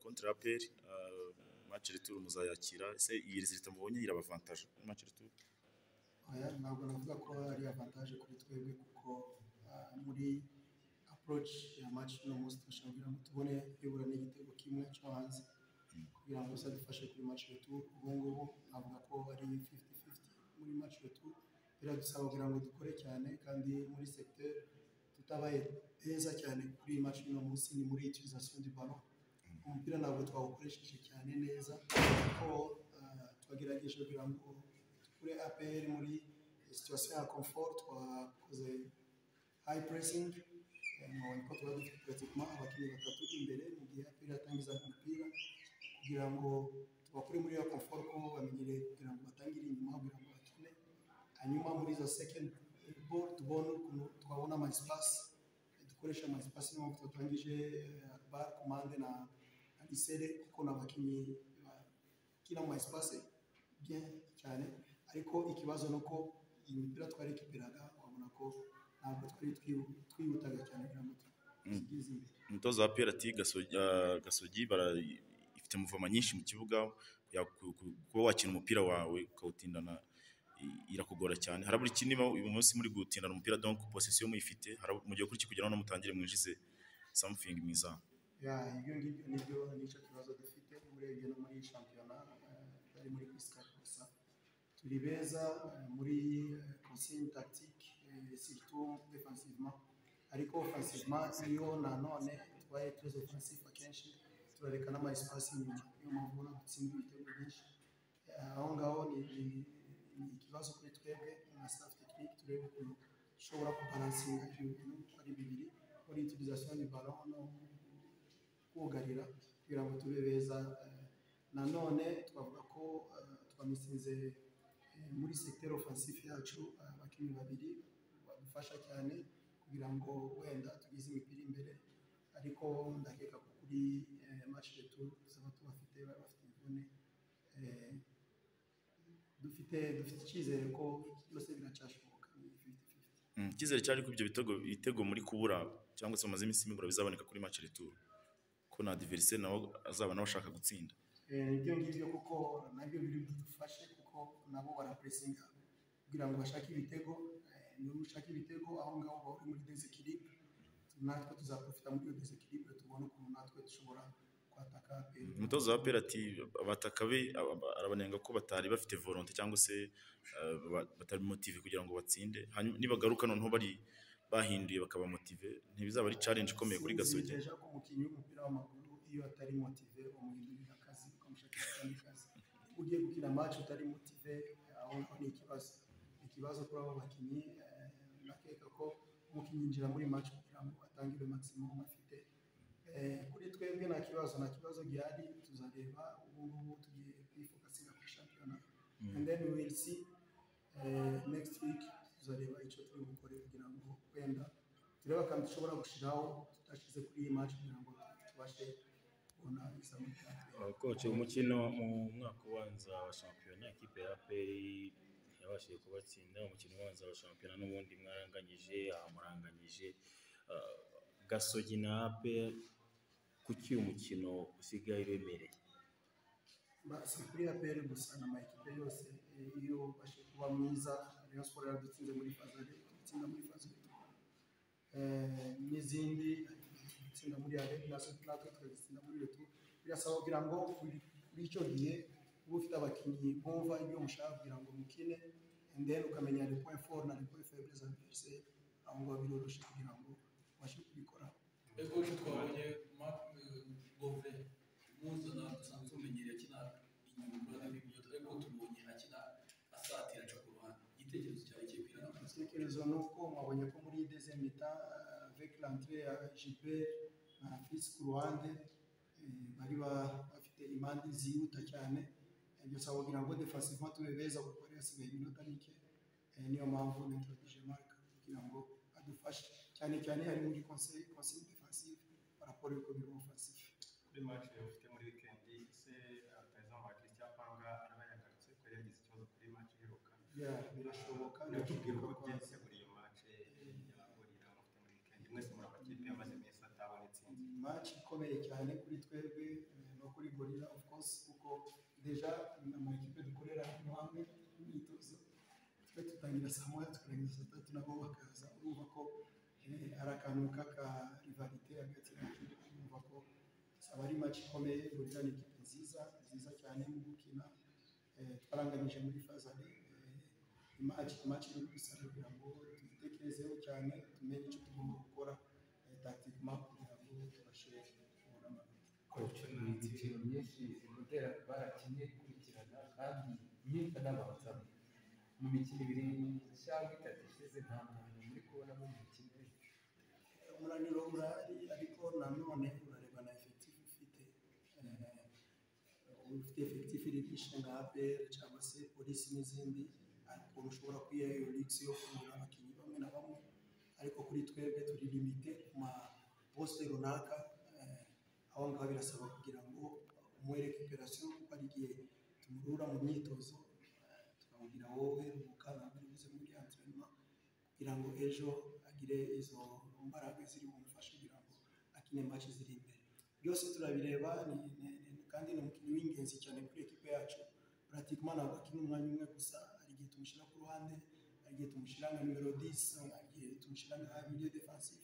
kontra ya APR match retour muzayakira ese iyi result mubonye irabavantage match retour oya ntabwo navuga ko ari avantage kuri twebwe kuko ah, muri approach ya match no munsi turashaka kugira ngo tubone yobora n'igitego kimwe cyo hanze kugira ngo bizadufashe kuri match retour ubu ngubu navuga ko ari 50-50 muri match retour biradusaba kugira ngo dukore cyane kandi muri secteur tutabaye beza cyane kuri match no munsi ni muri utilisation du ballon umupira ntabwo twawukoresheje cyane neza kuko ah, twagerageje kugira ngo kuri APR muri situation ya confort twakoze high pressing nkabona ko tuba dufite pratiquement abakinnyi batatu imbere mu gihe APR yatangiza umupira kugira ngo tubakure muri iyo confort ko bamenyereye kugira ngo batangire inyuma kugira ngo bakine hanyuma muri izo second ball tubone ukuntu twabona ama espace dukoresha ama espace niyo mpamvu twatangije eh, Akbar Komande na na Lisere kuko ni abakinnyi bakina mu ma espace bien cyane ariko ikibazo ni uko iyi mipira twari ikipiraga wabona ko ntabwo twari twihu- twihutaga cyane kugira ngo tugeze imbere umutoza wa APR ati Gasogi- ah, Gasogi bara- ifite muvoma nyinshi mu kibuga ya- ku- ku- kuba wakina umupira wawe ukawutindana i- irakugora cyane harabura ikindi mo- uyu munsi muri gutindana umupira donc possession muyifite harabu- mugiye kuri kugeraho no mutangire mwinjize something mwiza Ya, ibyo ngibyo nibyo nicyo kibazo dufite urebye no muri shampiyona bari muri piscale gusa turi beza eh, muri consigne tactique eh, surtout defensivement ariko offensivement iyo nanone twaye très offensif akenshi turareka n'ama espace inyuma niyo mpamvu ubona dutsinda ibitego byinshi Eh, aho ngaho ni ni- ni ikibazo kuri twebwe nka staff technique turebe ukuntu dushobora kubalansinga ibyo bintu uko ari bibiri muri utilisation du ballon no kugarira kugira ngo tube beza eh, nanone twavuga ko eh, twamisinze eh, muri secteur offensive yacu eh, abakinnyi babiri badufasha cyane kugira ngo wenda tugeze imipira imbere ariko ndakeka ko kuri eh, match retour tuzaba tubafite bari bafite imvune eh, dufite dufite icyizere ko byose biracyashoboka ni 50-50. Mm, icyizere cyari ko ibyo bitego ibitego muri kubura cyangwa se bamaze iminsi mibura bizaboneka kuri match retour ko na adversaire nawe azaba nawe ashaka gutsinda Eh, nibyo ngibyo kuko nabyo biri budufashe kuko nabo barapresinga kugira ngo bashake ibitego eh, niba ushaka ibitego aho ngaho uba uri muri desekiribre natwe tuzaprofita muri iyo desekiribre tubone ukuntu natwe dushobora kwataka APR. umutoza wa APR ati abataka be aba- aba- arabanenga ko batari bafite volonte cyangwa se eh, ba- batari motive kugira ngo batsinde hanyuma nibagaruka noneho bari bahinduye bakaba motive ntibizaba ari challenge ikomeye kuri Sinzi gasogi deja ko umukinnyi w'umupira w'amaguru iyo atari motive umuhindurira akazi ukamushakira akandi kazi ugiye gukina match utari motive aho ngaho ni ikibazo Ni ikibazo kuri abo bakinnyi eh, nakeka ko umukinnyi yinjira muri match kugira ngo atangire maximum afite Eh, kuri twebwe nta kibazo nta kibazo gihari tuzareba ubu ngubu tugiye kwifokasinga kuri shampiyona and then we will see eh, next week tuzareba icyo turi bukore kugira ngo wenda turebe akantu dushobora gushiraho tudashyize kuri iyi match kugira ngo tubashe kubona izamu rya mbere. koci umukino mu mwaka ubanza wa shampiyona ikipe ya peyi yabashije kubatsinda umukino ubanza wa shampiyona n'ubundi mwaranganyije amuranganyije gasogi na ape kuki uyu mukino usigaye uremereye Ba- si kuri APR gusa na amakipe yose eh, iyo ubashe kuba mwiza Rayon Sports yaradutsinze muri faza dutsinda muri faza eh, n'izindi dutsinda muri arebe na natwe tukazitsinda muri retu birasaba kugira ngo buri buri icyo gihe uba ufite abakinnyi bumva ibyo mushaka kugira ngo mukine and then ukamenya le point fort na le point faible za adversaire aho ngaho biroroshye kugira ngo ubashe kubikoraho Ego ejo twabonye Mark eh, Bove muzana dusanzwe tumenyereye akina inyuma n'ibyo ariko tumubonye akina asatira aca ku ruhande igitekerezo cyawe kiye kwira no igitekerezo ni uko mwabonye ko muri deuxième mita euh, avec l'entrée ya Gilbert na Fils ku ruhande eh, bari ba- bafite impande zihuta cyane Eh, gusa kugira ngo defensivement tube beza kuko yari yasigaye iminota mike Eh, niyo mpamvu nitoragije Marc kugira ngo adufashe cyane cyane ari muri conseil conseil defensive paraporo ibikorwa offensif kuri match ufite muri weekend ese uh, rutahizamu wa Christian Panga araba yagarutse ko yagize ikibazo kuri match iheruka Yeah, birashoboka natubwira uko birashoboka. byagenze muri iyo match yahurira mufite muri weekend mwese muri amakipe yamaze iminsi atabona itsinzi match ikomeye cyane kuri twebwe eh, no gorira of course kuko deja amakipe dukorera hano hamwe imyitozo twe dutangira saa moya tukarangiza saa tatu nabo bakaza urumva ko eh, ari akantu k'aka rivalite hagati yacu urumva ko aba ari match ikomeye gorira ni ikipe nziza nziza cyane mu gukina eh, twaranganyije muri fazari imaci imaci iri gusa kugira ngo tubitekerezeho cyane tumenye icyo tugomba gukora takitima kugira ngo tubashe kubona amanota ibitiro myinshi gutera barakinnye ikurikirana kandi myinshi anabanza mu mikino ibiri cyangwa itatu ishize nta muntu muri kubonamo mu mikino umunaniro urahari ariko nanone urareba na efekitifu ufite Eh, ufite efekitifu iri byinshi nka apr cyangwa se polisi n'izindi ariko ushobora kwiha iyo rigisi yo kugura abakinnyi bamwe na bamwe ariko kuri twebwe turi limite ku maposite runaka eh, aho ngaho birasaba kugira ngo umwereke operasiyo kuko hari igihe tumurura mu myitozo eh, tukamubwira wowe ruhuka ntabwo uri buze muri anterinoma kugira ngo ejo agire izo mbaraga ziri bumufashe kugira ngo akine match ziri imbere byose turabireba ni- ni- ni- kandi ni umukinnyi w'ingenzi cyane kuri ekipe yacu pratikima ntabwo akina umwanya umwe gusa hari igihe tumushyira ku ruhande hari igihe tumushyira nka nimero 10 hari igihe tumushyira nka milieu defensive